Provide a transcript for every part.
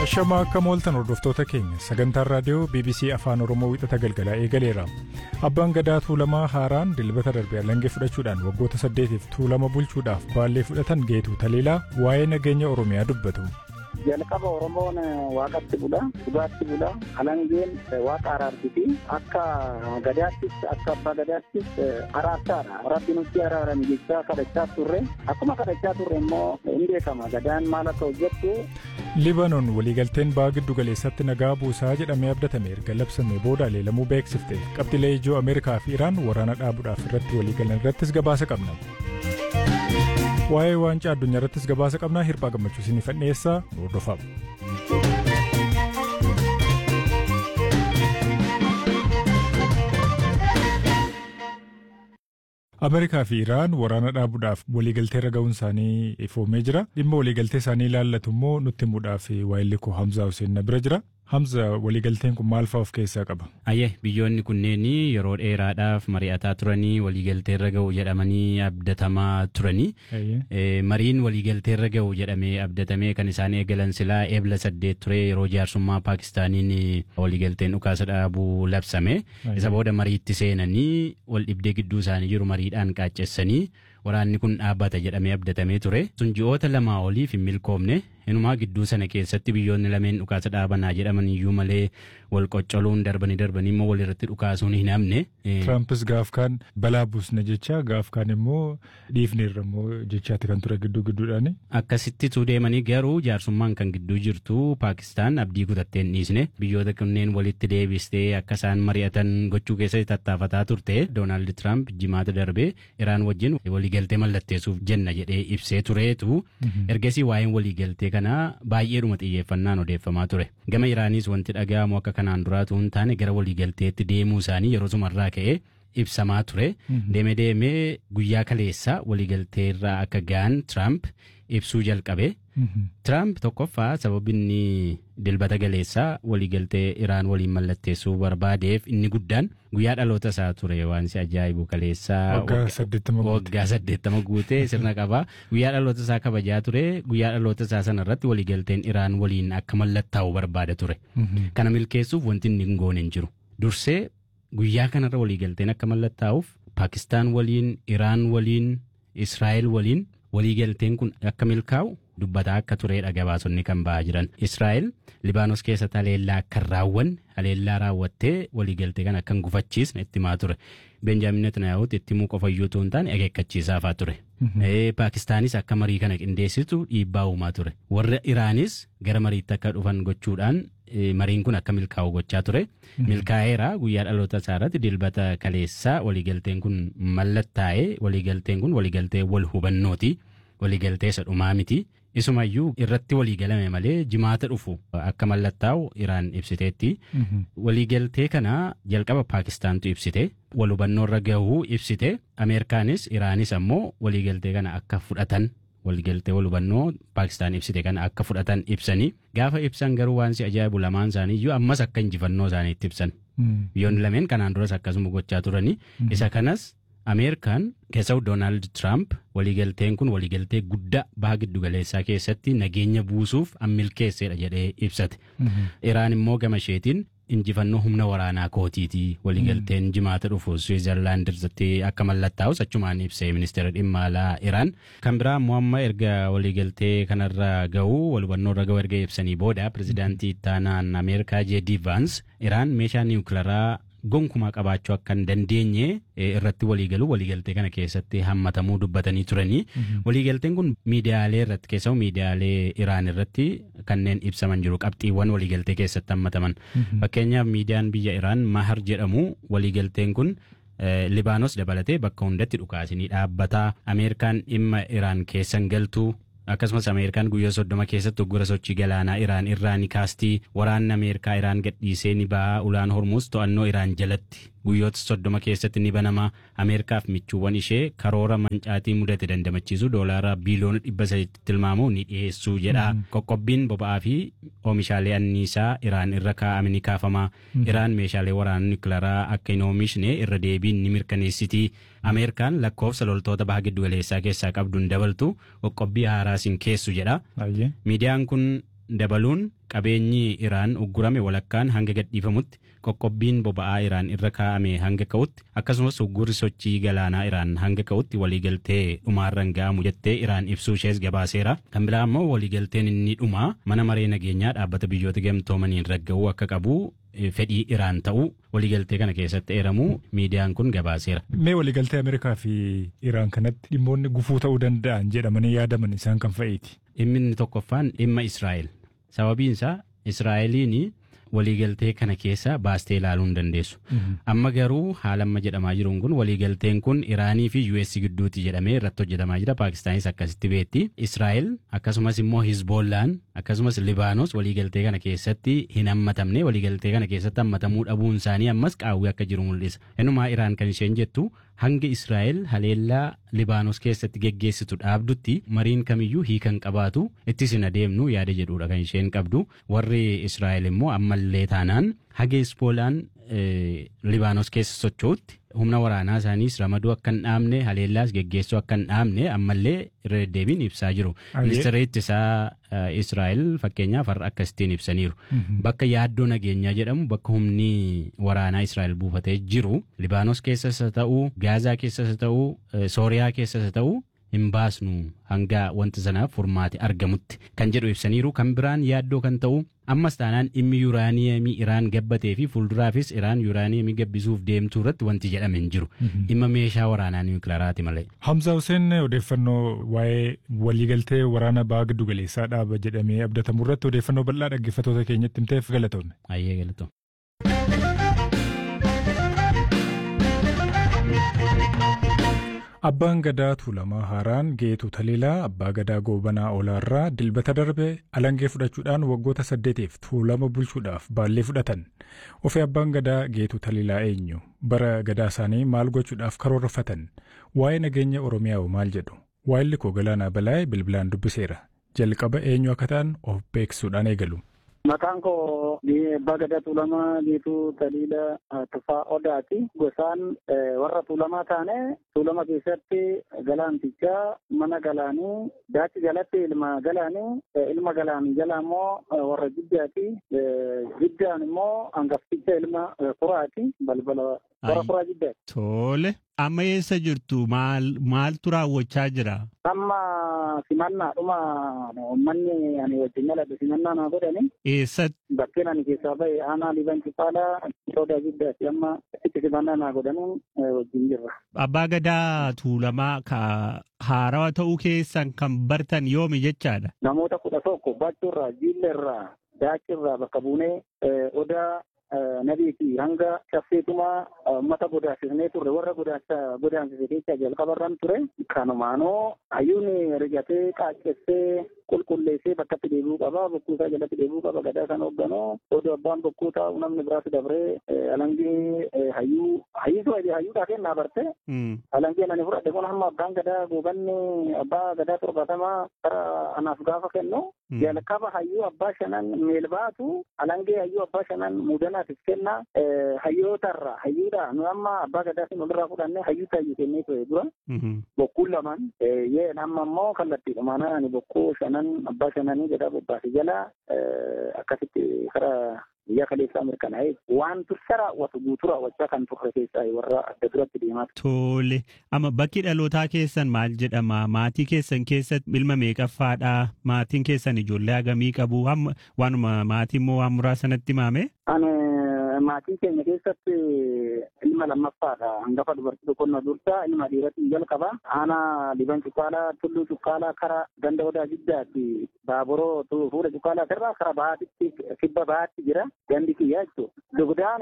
Ashamaa akka mooltan hordoftoota keenya sagantaan raadiyoo BBC Afaan Oromoo wixata galgalaa eegaleera. Abbaan gadaa tuulamaa haaraan dilbata darbe alangee fudhachuudhaan waggoota saddeetiif tuulama bulchuudhaaf baallee fudhatan geetu taliilaa waa'ee nageenya Oromiyaa dubbatu. jalqaba oromoon waaqatti bula dhugaatti bula alangeen waaqa araartiti akka gadaattis akka abbaa gadaattis araarsaadha rabbi nutti araaran jechaa kadhachaa turre akkuma kadhachaa turre immoo hin beekama gadaan maal akka hojjettu. Libaanoon waliigalteen ba'aa giddu galeessatti nagaa buusaa jedhamee abdatame erga labsame booda leelamuu beeksifte qabxilee ijoo Ameerikaa fi Iraan waraana dhaabuudhaaf irratti waliigalan irrattis gabaasa qabna. Waa'ee waancaa addunyaa irrattis gabaasa qabnaa hirphaa gammachuu isiniif dhiyeessaa nu hordofaa. Ameerikaa fi Iraan waraana dhaabuudhaaf waliigaltee irra ga'uun isaanii ifoomee jira. Dhimma waliigaltee isaanii ilaallatu immoo nutti himuudhaaf waayilli koo Hamzaa Hussein na bira jira. Hamza waliigalteen kun maal fa'aa of keessaa qaba? Ayyee biyyoonni kunneen yeroo dheeraadhaaf mari'ataa turanii waliigaltee irra ga'u jedhamanii abdatamaa turanii. Mariin waliigaltee irra ga'u jedhamee abdatamee kan isaan eegalan silaa eebla saddeet ture yeroo jaarsummaa Paakistaaniin waliigalteen dhukaasa dhaabuu labsame. Isa booda mariitti seenanii wal dhibdee gidduu isaanii jiru mariidhaan qaaccessanii waraanni kun dhaabbata jedhamee abdatamee ture. Sun ji'oota lamaa oliif hin milkoomne inumaa gidduu sana keessatti biyyoonni lameen dhukaasa dhaabanaa jedhaman iyyuu malee wal qoccoluun darbanii darbanii immoo walirratti dhukaasuun hin hamne. Tirampis gaaf kaan balaa buusna jecha gaaf kaan immoo dhiifneerra immoo jechaatti kan ture gidduu gidduudhaani. Akkasittituu deemanii garuu jaarsummaan kan gidduu jirtu Paakistaan abdii kutattee hin dhiisne biyyoota kunneen walitti deebistee akka isaan mari'atan gochuu keessatti tattaafataa turte Doonaald Tiraamp jimaata darbee Iraan wajjin waliigaltee mallatteessuuf jenna jedhee ibsee tureetu ergasii waa'een waliigaltee kanaa baay'eedhuma xiyyeeffannaan odeeffamaa ture. Gama Iraanis wanti dhaga'amu akka kanaan duraatu hin taane gara waliigalteetti deemuu isaanii yeroo sumarraa ka'ee ibsamaa ture. Deeme deemee guyyaa kaleessaa waliigaltee irraa akka ga'an Tiraamp ibsuu jalqabe. Tiraamp tokkoffaa sababni inni dilbata galeessaa waliigaltee Iraan waliin mallatteessuu barbaadeef inni guddaan guyyaa dhaloota isaa ture waan si ajaa'ibu kaleessaa waggaa saddeettama guutee sirna qabaa guyyaa dhaloota isaa kabajaa ture guyyaa dhaloota isaa sana irratti waliigalteen Iraan waliin akka mallattaa'u barbaada ture. Kana milkeessuuf wanti inni hin goone hin jiru. Dursee guyyaa kanarra waliigalteen akka mallattaa'uuf Paakistaan waliin Iraan waliin Israa'el waliin waliigalteen kun akka milkaa'u dubbataa akka turedha gabaasonni kan ba'aa jiran. Israa'el Libaanos keessatti haleellaa akka raawwanne haleellaa raawwattee waliigaltee kana akka hin gufachiisne itti himaa ture. Benjaamin Netanyaahuutti itti himuu qofa iyyuu ta'uu hin taane akeekkachiisaafaa ture. Paakistaanis akka marii kana qindeessitu dhiibbaa uumaa ture. Warra Iraanis gara mariitti akka dhufan gochuudhaan mariin kun akka milkaa'u gochaa ture. Milkaa'eera guyyaa dhaloota isaa irratti dilbata kaleessaa waliigalteen kun mallattaa'ee waliigalteen kun waliigaltee wal hubannooti. Waliigaltee isa dhumaa miti. Isumayyuu irratti waliigalame malee jimaata dhufu akka mallattaa'u Iraan ibsiteetti. Waliigaltee kana jalqaba Paakistaantu ibsite. Wal hubannoo irra gahuu ibsite. Ameerikaanis Iraanis ammoo waliigaltee kana akka fudhatan waliigaltee wal hubannoo Paakistaan ibsite kana akka fudhatan ibsanii gaafa ibsan garuu waan si ajaa'ibu lamaan isaanii iyyuu ammas akka injifannoo isaaniitti ibsan. Biyyoonni lameen kanaan duras akkasuma gochaa turanii isa kanas Ameerikaan keessatti Doonaald Tiraamp waliigalteen kun waliigaltee guddaa baha giddugaleessaa keessatti nageenya buusuuf milkeessedha jedhee ibsate. Iraan immoo gama isheetiin injifannoo humna waraanaa kootiiti waliigalteen jimaata dhufu Swiizerlaand irratti akka mallattaa'us achumaan ibsee ministeera dhimma alaa Iraan. Kan biraa immoo amma erga waliigaltee kanarra ga'uu wal hubannoo irra ga'uu erga ibsanii booda pirezidaantii ittaanaan Ameerikaa J.D. Vance Iraan meeshaa niwukilaraa gonkumaa qabaachuu akka hin dandeenye irratti waliigaluu waliigaltee kana keessatti hammatamuu dubbatanii turanii waliigalteen kun miidiyaalee irratti keessumaa miidiyaalee Iraan irratti kanneen ibsaman jiru qabxiiwwan waliigaltee keessatti hammataman fakkeenyaaf miidiyaan biyya Iraan Mahar jedhamu waliigalteen kun Libaanos dabalatee bakka hundatti dhukaasinii dhaabbataa Ameerikaan dhimma Iraan keessan galtuu akkasumas ameerikaan guyyaa soddoma keessatti uggura sochii galaanaa iraan irraa ni kaastii waraanni ameerikaa iraan gadhiisee ni ba'a ulaan hormuus to'annoo iraan jalatti guyyoota soddoma keessatti ni banama ameerikaaf michuuwwan ishee karoora mancaatii mudate dandamachiisu doolaara biiliyoona dhibba sadiitti tilmaamu ni dhiyeessuu jedha qoqqobbiin boba'aa fi oomishaalee anniisaa iraan irra kaa'ame ni kaafama iraan meeshaalee waraana niwukilaraa akka hin oomishne irra deebiin ni mirkaneessiti ameerikaan lakkoofsa loltoota baha giddugaleessaa keessaa qabduun dabaltu qoqqobbii haaraas hin keessu jedha miidiyaan kun dabaluun qabeenyi Iraan uggurame walakkaan hanga gadhiifamutti qoqqobbiin boba'aa Iraan irra kaa'ame hanga ka'utti akkasumas uggurri sochii galaanaa Iraan hanga ka'utti waliigaltee dhumaarran ga'amu jettee Iraan ibsuu ishees gabaaseera. Kan biraa immoo waliigalteen inni dhumaa mana maree nageenyaa dhaabbata biyyoota gamtoomaniin ragga'uu akka qabu fedhii Iraan ta'uu waliigaltee kana keessatti eeramu miidiyaan kun gabaaseera. Mee waliigaltee Ameerikaa fi Iraan kanatti dhimmoonni gufuu ta'uu danda'an jedhamanii yaadaman isaan kan fa'iiti. Dhimmi inni tokkoffaan dhimma Israa'el. Sababiin isaa Israa'eliin waliigaltee kana keessa baastee ilaaluu hin dandeessu. Amma garuu haala amma jedhamaa jiruun kun waliigalteen kun Iraanii fi US gidduutti jedhamee irratti hojjetamaa jira. Paakistaanis akkasitti beetti. Israa'el akkasumas immoo Hizboollaan akkasumas Libaanos waliigaltee kana keessatti hin hammatamne waliigaltee kana keessatti hammatamuu dhabuun isaanii ammas qaawwee akka jiru mul'isa. Innumaa Iraan kan isheen jettu hanga Israa'el haleellaa Libaanos keessatti geggeessitu dhaabdutti mariin kamiyyuu hiikan qabaatu ittis hin adeemnu yaada jedhudha kan isheen qabdu. Warri Israa'el immoo ammallee taanaan haga Hizboolaan Libaanos keessa socho'utti humna waraanaa isaaniis ramaduu akka hin dhaabne haleellaas geggeessuu akka hin dhaabne ammallee irra deddeebiin ibsaa jiru. Ministeerri ittisaa Israa'el fakkeenyaaf har'a akkasittiin ibsaniiru. Bakka yaaddoo nageenyaa jedhamu bakka humni waraanaa Israa'el buufatee jiru Libaanos keessas haa ta'uu Gaazaa keessas haa ta'uu Sooriyaa keessas haa ta'uu hin baasnu hanga wanti sanaaf furmaati argamutti kan jedhu ibsaniiru kan biraan yaaddoo kan ta'u ammas taanaan dhimmi yuuraaniyemii Iraan gabbatee fi fuulduraafis Iraan yuuraaniyemii gabbisuuf deemtuu irratti wanti jedhame hin jiru dhimma meeshaa waraanaa niwukilaaraati malee. Hamza Hussein odeeffannoo waa'ee waliigaltee waraana baha giddu galeessaa dhaaba jedhamee abdatamu irratti odeeffannoo bal'aa dhaggeeffattoota keenyatti himteef galatoomne. Ayyee galatoomne. Abbaan gadaa Tuulamaa Haaraan Geetu Taliilaa abbaa gadaa Goobanaa Olaarraa dilbata darbe alangee fudhachuudhaan waggoota saddeetiif tuulama bulchuudhaaf baallee fudhatan. Ofii abbaan gadaa Geetu Taliilaa eenyu? Bara gadaa isaanii maal gochuudhaaf karoorfatan? Waa'ee nageenya Oromiyaa maal jedhu? Waa'illi koo Galaanaa Balaayee bilbilaan dubbiseera. Jalqaba eenyu akka ta'an of beeksisuudhaan eegalu. Maqaan koo abbaa gadaa tuulamaa Geetuu Taliila Tufaa Odaati. Gosaan warra tuulamaa taane tuulama keessatti galaantichaa mana galaanii daachi jalatti ilma galaanii ilma galaanii jala immoo warra jiddaati. Jiddaan immoo hangafticha ilma furaati. Balbala warra furaa jiddaati. Tole. Amma eessa jirtu maal maaltu raawwachaa jira? Amma simannaa dhuma uummanni ani wajjin yaladhu simannaa naa godhani. Eessatti? Bakkeen ani keessaa bahe aanaa liban cifaalaa sodaa guddaati amma itti simannaa naa godhanuun wajjin jirra. Abbaa gadaa tuulamaa ka haarawaa ta'uu keessan kan bartan yoomi jechaadha? Namoota kudha tokko bachuurraa jiillerraa daachirraa bakka buunee odaa nabiiti hanga shaffeetumaa uummata godaasisnee turre warra godaansise keessa jalqabarran ture kanumaanoo hayyuun rigatee qaaccessee qulqulleessee bakkatti deebi'uu qaba bokkuusaa jalatti deebi'uu qaba gadaa kan hoogganoo odoo abbaan bokkuu taa'u namni biraas dabree alangee hayyuu hayyuu hayyuudhaa kennaa barte alangee ani fudhadhe kun hamma abbaan gadaa goobanni abbaa gadaa torbaatamaa kara anaaf gaafa kennu jalqaba hayyuu abbaa shanan meelbaatu alangee hayyuu abbaa shanan muudanaafis kenna hayyootarra hayyuudha nu amma abbaa gadaatiin olirraa fudhanne hayyuu taayyuu kennee ture dura bokkuun lamaan yee amma immoo kallattiidhumaan ani bokkuu shanan abbaa shananii gadaa bobbaase jala akkasitti kara biyya kaleessaa mirkanaa'e waan tursa raawwatu guutuu raawwachaa kan turre keessaa warra adda duratti deemaa Tole. Amma bakki dhalootaa keessan maal jedhama? Maatii keessan keessatti ilma meeqaffaadha? Maatiin keessan ijoollee hagamii qabu? Waanuma maatii immoo waan muraasanatti maame? Ani maatii keenya keessatti ilma lammaffaadha. Hangafa dubartii tokkonna dursaa ilma dhiiratiin jalqaba. Aanaa liban cuqqaalaa tulluu cuqqaalaa kara ganda odaa jiddaatti baaburoo fuula cuqqaalaa irraa kara bahaatitti kibba bahaatti jira. Gandi kiyya jechuudha. Dugdaan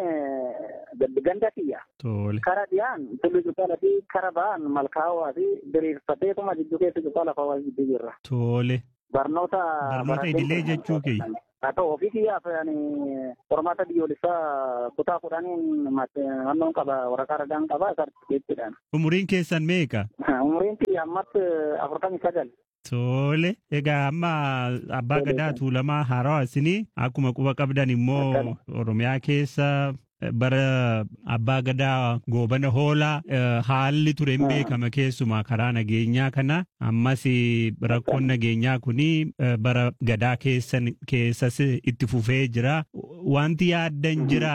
ganda kiyya. Tole. Kara dhiyaan tulluu cuqqaalaa fi kara bahan malkaawaa fi diriirfateetuma jidduu keessa cuqqaalaa fawwaa jidduu jirra. Tole. Barnoota. Barnoota idilee jechuu kiyya. haa ta'u ofii kiyyaaf qormaata biyyoolessaa kutaa kudhaniin naannoon qaba waraqaa ragaan qaba sartifikeettiidhaan. Umuriin keessan meeqa? Umuriin kiyya ammatti afurtamii sagal. Tole. Egaa amma abbaa gadaa tuulamaa haarawaa isinii akkuma quba qabdan immoo Oromiyaa keessa bara abbaa gadaa goobana hoolaa haalli ture hin beekama keessumaa karaa nageenyaa kana ammas rakkoon nageenyaa kuni bara gadaa keessan keessas itti fufee jira wanti yaaddan jira.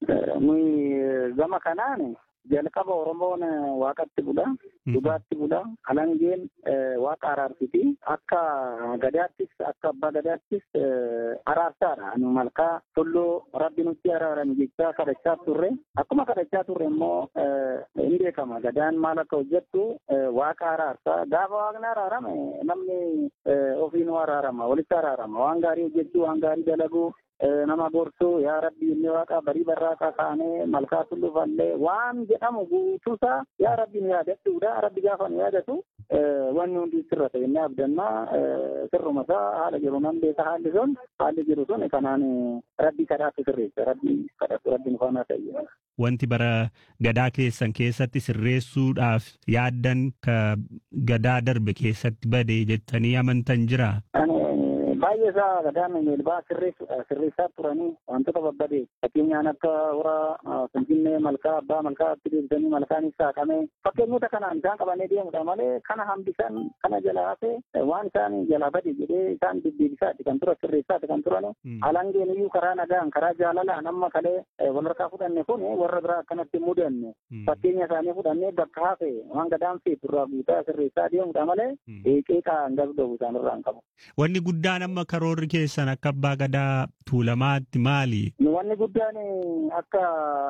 Gama kanaan jalqaba Oromoon waaqatti bula. Dhugaatti bula. Alangeen waaqa araarsiti. Akka gadaattis akka abbaa gadaattis araarsaadha. Anu malkaa tulluu rabbi nutti araarame jechaa kadhachaa turre. Akkuma kadhachaa turre immoo hin beekama. Gadaan maal akka hojjettu waaqa araarsaa. Gaafa waaqni araarame namni ofiinuu araarama. Walitti araarama. Waan gaarii hojjechuu, waan gaarii dalaguu. nama gorsuu yaa rabbi inni waaqa barii barraaqa kaanee malkaa tullufallee waan jedhamu guutuusaa yaa rabbi nu yaadachuudha rabbi gaafa nu yaadatu wanni hundi sirra ta'e inni abdannaa sirruma isaa haala jiru nan beeka haalli sun haalli jiru sun kanaan rabbi kadhaatu sirreessa rabbi kadhatu rabbi nu faana ta'e. Wanti bara gadaa keessan keessatti sirreessuudhaaf yaaddan ka gadaa darbe keessatti bade jettanii amantan jira. baay'ee isaa gadaan meelbaa sirreessaa turanii wantoota babbade fakkeenyaan akka hora finfinnee malkaa abbaa malkaa itti deebisanii malkaanis saaqame fakkeenyota kanaan isaan qabanii deemudha malee kana hambisan kana jalaa hafe waan isaan jalaa bade jedhee isaan deddeebisaati kan tura sirreessaati kan turan alangeen iyyuu karaa nagaan karaa jaalalaan amma kalee walharkaa fudhanne kun warra biraa akkanatti mudanne fakkeenya isaanii fudhannee bakka hafe waan gadaan feetu irraa guutaa sirreessaa deemudha malee qeeqaa hin gabda'u isaan irraa hin qabu. Wanni guddaan amma karoorri keessan akka abbaa gadaa tuulamaatti maali? Wanni guddaan akka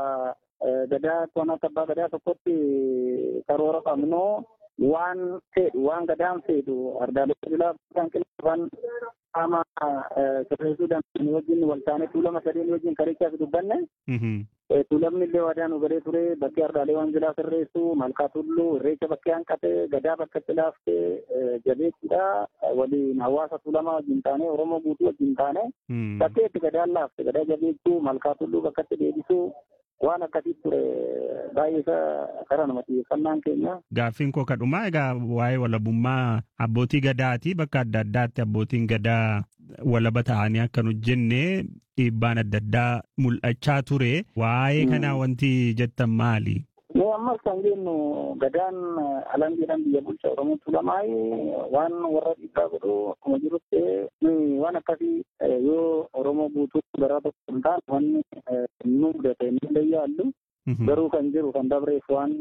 gadaa toona akka abbaa gadaa tokkotti karoora qabnu waan fedhu waan gadaan fedhu ardaalee bilaa kan qilxaban qaama sirreessuu dandeenye wajjin wal taanee tuulama sadeen wajjin karichaas dubbanne tuulamni illee waadaan ugaree ture bakkee ardaalee waan jilaa sirreessu malkaa tulluu irreecha bakkee hanqate gadaa bakka itti laaftee jabeessuudha waliin hawaasa tuulamaa wajjin taane oromoo guutuu wajjin taane bakkee itti gadaan laafte gadaa jabeessuu malkaa tulluu bakka itti deebisuu waan akkasii ture baay'ee isaa karaa nama xiyyeeffannaan keenya. Gaaffiin koo kadhumaa egaa waa'ee walabummaa abbootii gadaati bakka adda addaatti abbootiin gadaa walaba ta'anii akka nu jenne dhiibbaan adda addaa mul'achaa ture waa'ee kanaa wanti jettan maali? Mee ammas kan jennu gadaan alangeedhaan biyya bulchaa Oromoo Tuulamaay waan warra dhiibbaa godhu akkuma jirutti waan akkasii yoo Oromoo guutuu garaa tokko hin taane wanni nu mudate ni leeyyaallu garuu kan jiru kan dabreef waan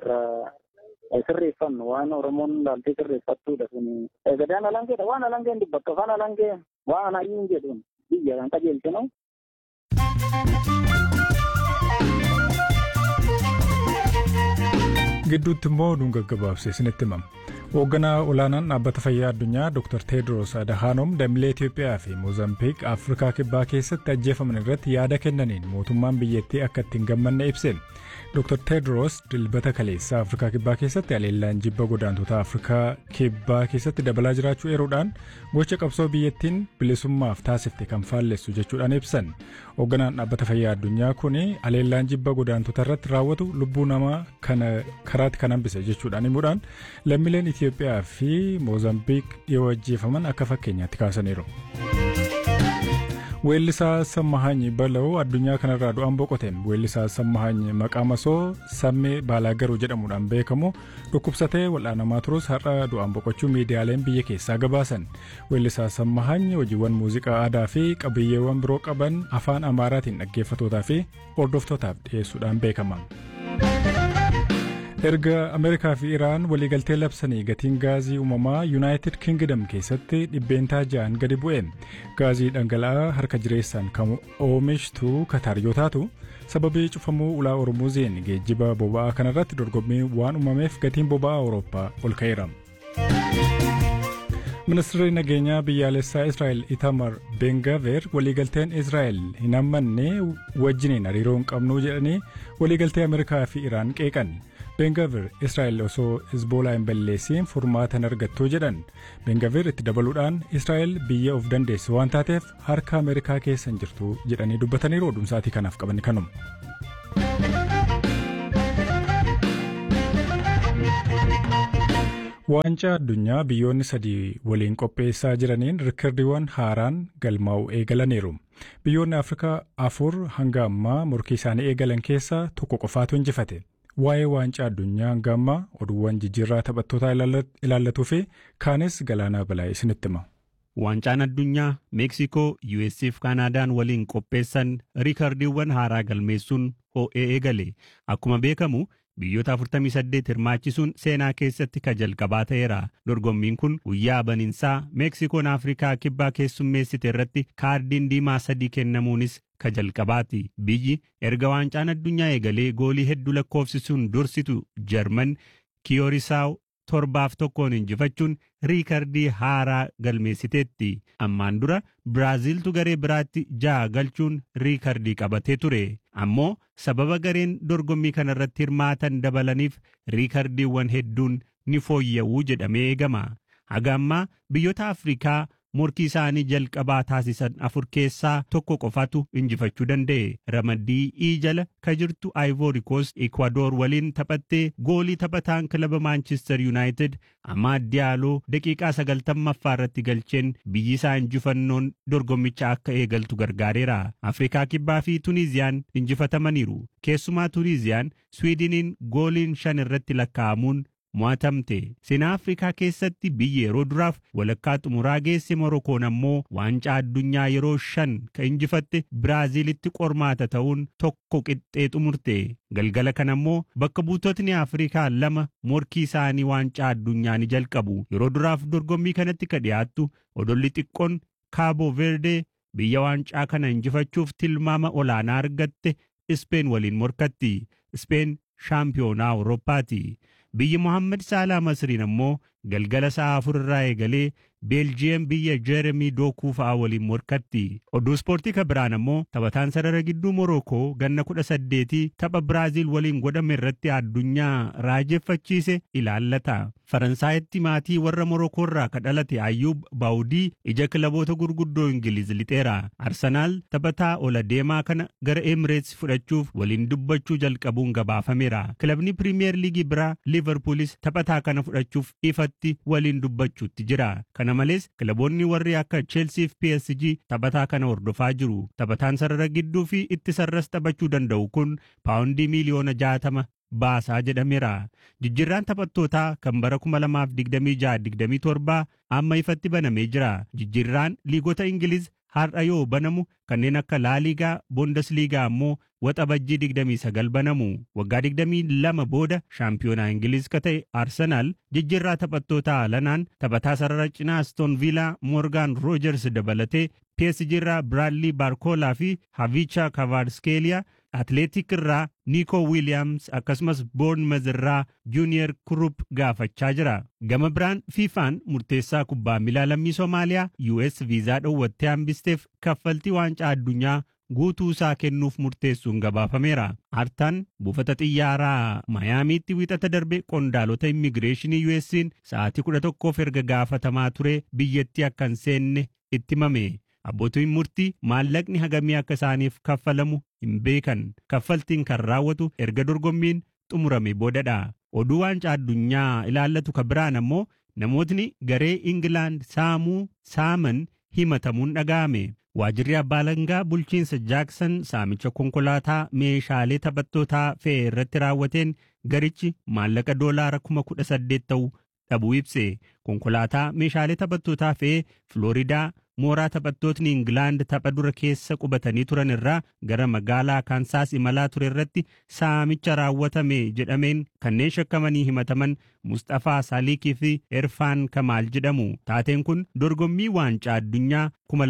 irraa sirreeffannu waan Oromoon laaltee sirreeffattuudha sun gadaan alangeedha waan alangeen dubbatu afaan alangee waan hayyiin jedhuun biyya kan qajeelchinu. gidduutti immoo oduun gaggabaabsee isinitti himama. Hoogganaa olaanaan dhaabbata fayyaa addunyaa Dr. Tedros Adhanom dambilee Itoophiyaa fi Moozambiik Afrikaa Kibbaa keessatti ajjeefaman irratti yaada kennaniin mootummaan biyyattii akka itti hin gammanne ibse. Dr. Tedros dilbata kaleessaa Afrikaa Kibbaa keessatti haleellaan jibba godaantota Afrikaa Kibbaa keessatti dabalaa jiraachuu eeruudhaan gocha qabsoo biyyattiin bilisummaaf taasifte kan faallessu jechuudhaan ibsan. Hoogganaan dhaabbata fayyaa addunyaa kun haleellaan jibba godaantota irratti raawwatu lubbuu namaa kana karaatti kan hambise jechuudhaan himuudhaan lammiileen Itoophiyaa fi Moozambiik dhiyoo ajjeefaman akka fakkeenyaatti kaasaniiru. Weellisaa Sammahaany Bala'oo addunyaa kanarraa du'aan boqote. Weellisaa Sammahaany maqaa masoo Sammee Baalaagaruu jedhamuudhaan beekamu dhukkubsatee wal'aanamaa turus har'a du'aan boqochuu miidiyaaleen biyya keessaa gabaasan. Weellisaa Sammahaany hojiiwwan muuziqaa aadaa fi qabiyyeewwan biroo qaban afaan Amaaraatiin dhaggeeffatootaa fi hordoftootaaf dhiyeessuudhaan beekama. erga ameerikaa fi iraan waliigaltee labsanii gatiin gaazii uumamaa yuunaayitid kingdom keessatti dhibbeentaa ja'an gadi bu'e gaazii dhangala'aa harka jireessaan kan oomishtu kataar yoo taatu sababii cufamuu ulaa ormuuziin geejjiba boba'aa kanarratti dorgommii waan uumameef gatiin boba'aa awurooppaa ol ka'eera. ministeerri nageenyaa biyyaalessaa israa'el itamar bengaver waliigalteen israa'el hin hammanne wajjiniin hariiroo hin qabnu jedhanii waliigaltee ameerikaa fi iraan qeeqan. bengaver israa'el osoo hizboolaa hin balleessiin furmaata hin argattu jedhan bengaver itti dabaluudhaan israa'el biyya of dandeesse waan taateef harka ameerikaa keessa hin jirtu jedhanii dubbataniiru oduun sa'aatii kanaaf qaban kanuma. Waancaa addunyaa biyyoonni sadii waliin qopheessaa jiraniin riikardiiwwan haaraan galmaa'u eegalaniiru. Biyyoonni Afrikaa afur hanga ammaa morkii isaanii eegalan keessaa tokko qofaatu injifate. Waa'ee waancaa addunyaa hanga ammaa oduuwwan jijjiirraa taphattootaa ilaallatuu fi kaanis galaanaa balaa isinitti hima. Waancaan addunyaa Meeksikoo, US fi Kaanaadaan waliin qopheessan riikardiiwwan haaraa galmeessuun ho'ee eegale. Akkuma beekamu biyyoota 48 hirmaachisuun seenaa keessatti ka jalqabaa ta'eera. Dorgommiin kun guyyaa baniinsaa Meeksikoon Afrikaa kibbaa keessummeessite irratti kaardiin diimaa sadii kennamuunis ka jalqabaati. Biyyi erga waancaan addunyaa eegalee goolii hedduu lakkoofsisuun dursitu Jarman Kiyoorisaao torbaaf tokkoon injifachuun riikardii haaraa galmeessiteetti. Ammaan dura Biraaziiltu garee biraatti ja'a galchuun riikardii qabatee ture. Ammoo sababa gareen dorgommii kanarratti hirmaatan dabalaniif riikardiiwwan hedduun ni fooyya'uu jedhamee eegama. Haga ammaa biyyoota Afrikaa morkii isaanii jalqabaa taasisan afur keessaa tokko qofatu injifachuu danda'e. Ramaddii ii jala ka jirtu Ivory Coast Ecuador waliin taphattee goolii taphataan kilaba Manchester United Amaad Diyaaloo daqiiqaa sagaltammaffaa irratti galcheen biyyi isaa injifannoon dorgommicha akka eegaltu gargaareera. Afrikaa Kibbaa fi Tuniiziyaan injifatamaniiru. Keessumaa Tuniiziyaan Swiidiniin gooliin shan irratti lakkaa'amuun mo'atamte. Seenaa Afrikaa keessatti biyyi yeroo duraaf walakkaa xumuraa geesse Morokoon ammoo waancaa addunyaa yeroo shan ka injifatte Biraaziilitti qormaata ta'uun tokko qixxee xumurte. Galgala kana ammoo bakka buutotni Afrikaa lama morkii isaanii waancaa addunyaa ni jalqabu. Yeroo duraaf dorgommii kanatti ka dhiyaattu odolli xiqqoon Kaabo Verde biyya waancaa kana injifachuuf tilmaama olaanaa argatte Ispeen waliin morkatti. Ispeen shaampiyoonaa Awurooppaati. Biyyi Mohaammed Saalaa Masriin ammoo galgala sa'a afur irraa eegalee Beeljiyeem biyya Jeeremii Dookuu fa'aa waliin morkatti. Oduu ispoortii ka biraan ammoo taphataan sarara gidduu Morookoo ganna kudha saddeetii tapha Biraaziil waliin godhame irratti addunyaa raajeffachiise ilaallata. Faransaayitti maatii warra Morookoo irraa ka dhalate Ayyuub Baawudii ija kilaboota gurguddoo Ingiliz lixeera. Arsenaal taphataa ola deemaa kana gara Emireets fudhachuuf waliin dubbachuu jalqabuun gabaafameera. Kilabni Piriimiyer Liigii biraa Liverpoolis taphataa kana fudhachuuf ifatti waliin dubbachuutti jira. Kana malees kilaboonni warri akka Chelsea fi PSG taphataa kana hordofaa jiru. Taphataan sarara gidduu fi itti sarras taphachuu danda'u kun paawundii miiliyoona jaatama baasaa jedhameera. Jijjiirraan taphattootaa kan bara 2026-27 amma ifatti banamee jira. Jijjiirraan liigota Ingiliz har'a yoo banamu kanneen akka laaliigaa boondasliigaa ammoo waxabajjii 29 banamu waggaa 22 booda shaampiyoonaa ingiliz ka ta'e arsenaal jijjiirraa taphattootaa alanaan taphataa sarara cinaa aston viilaa moorgaan roojers dabalatee psg irraa biraadlii baarkoolaa fi havicha kavaarskeeliyaa atleetik irraa niikoo wiiliyaams akkasumas boornmaz irraa juuniyer kurup gaafachaa jira gama biraan fiifaan murteessaa kubbaa miilaa lammii soomaaliyaa us viizaa dhoowwattee hambisteef kaffaltii waancaa addunyaa guutuu isaa kennuuf murteessuun gabaafameera. Artaan buufata xiyyaaraa Mayaamiitti wiixata darbe qondaalota immigireeshinii US'n sa'aatii kudha tokkoof erga gaafatamaa ture biyyattii akka hin seenne itti himame. Abbootiin murtii maallaqni hagamii akka isaaniif kaffalamu hin beekan. Kaffaltiin kan raawwatu erga dorgommiin xumurame boodadha. Oduu waancaa addunyaa ilaallatu ka biraan ammoo namootni garee Ingilaand saamuu saaman himatamuun dhaga'ame. Waajirri abbaa alangaa bulchiinsa Jaaksan saamicha konkolaataa meeshaalee taphattootaa fe'e irratti raawwateen garichi maallaqa doolaara kuma kudha saddeet ta'u dhabuu ibse. Konkolaataa meeshaalee taphattootaa fe'ee Filooridaa mooraa taphattootni Ingilaand tapha dura keessa qubatanii turan irraa gara magaalaa Kaansaas imalaa ture irratti saamicha raawwatame jedhameen kanneen shakkamanii himataman Mustafaa Saaliikii fi Erfaan Kamaal jedhamu. Taateen kun dorgommii waancaa addunyaa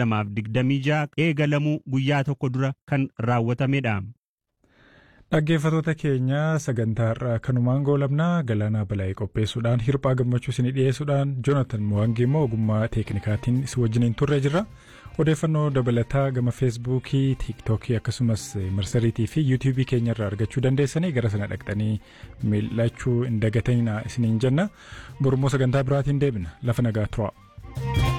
2026 eegalamuu guyyaa tokko dura kan raawwatamedha. Dhaggeeffatoota keenya sagantaa irraa kanumaan goolabnaa galaanaa balaa'ee qopheessuudhaan hirphaa gammachuu isinii dhiyeessuudhaan joonatan mo'angii immoo ogummaa teeknikaatiin isin wajjiniin turre jirra. Odeeffannoo dabalataa gama feesbuukii, tiiktookii akkasumas marsariitii fi yuutuubii keenya irraa argachuu dandeessanii gara sana dhaqxanii mil'achuu hin dagatinaa isiniin jenna. Borummoo sagantaa biraatiin deebina lafa nagaa turaa.